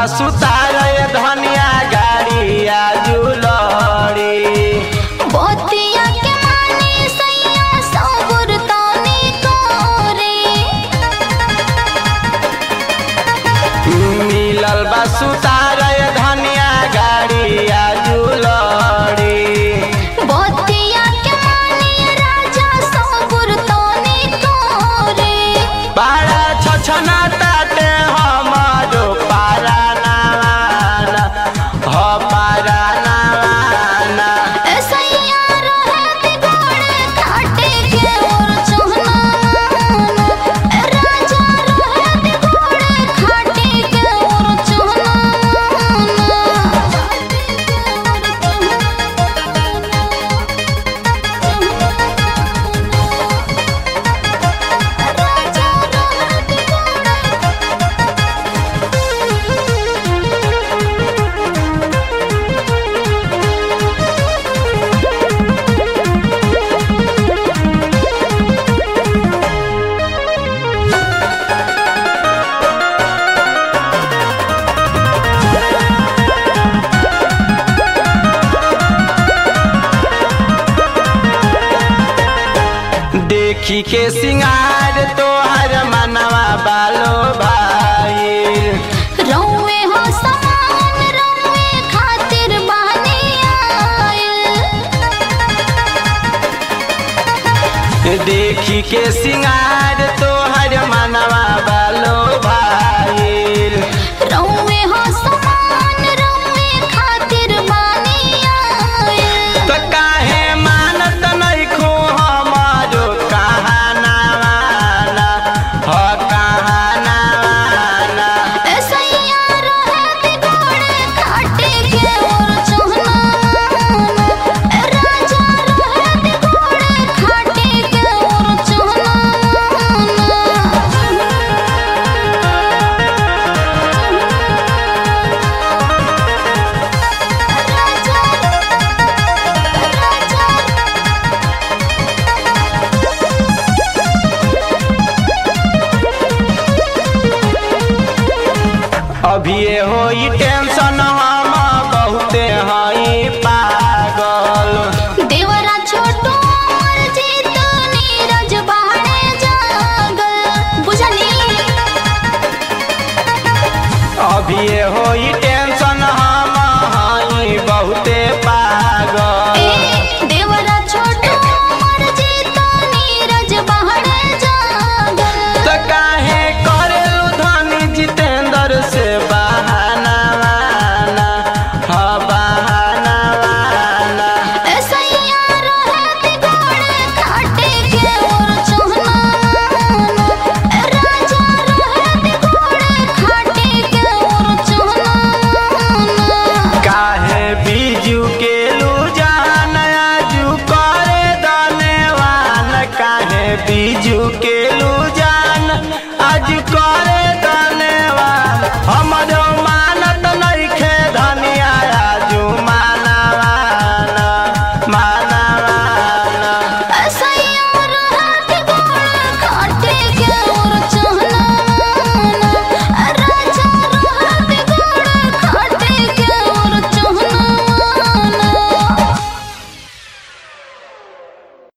सुतार धनिया गाड़िया जुलड़ी बतिया के माने सैया सबुर तानी करे मिलल बा सुतार धनिया गाड़िया जुलड़ी बतिया के माने राजा सबुर तानी करे बाड़ा छछना ताटे हमारो पारा नावाना हो पारा नावाना सैया रहत गोड़े खाटे के और चुहना राजा रहत गोड़े खाटे के और देखी के सिंगार तोहर मनवा बालो भाई रौवे हो समान रौवे खातिर बहनी आयल देखी के सिंगार तोहर मनवा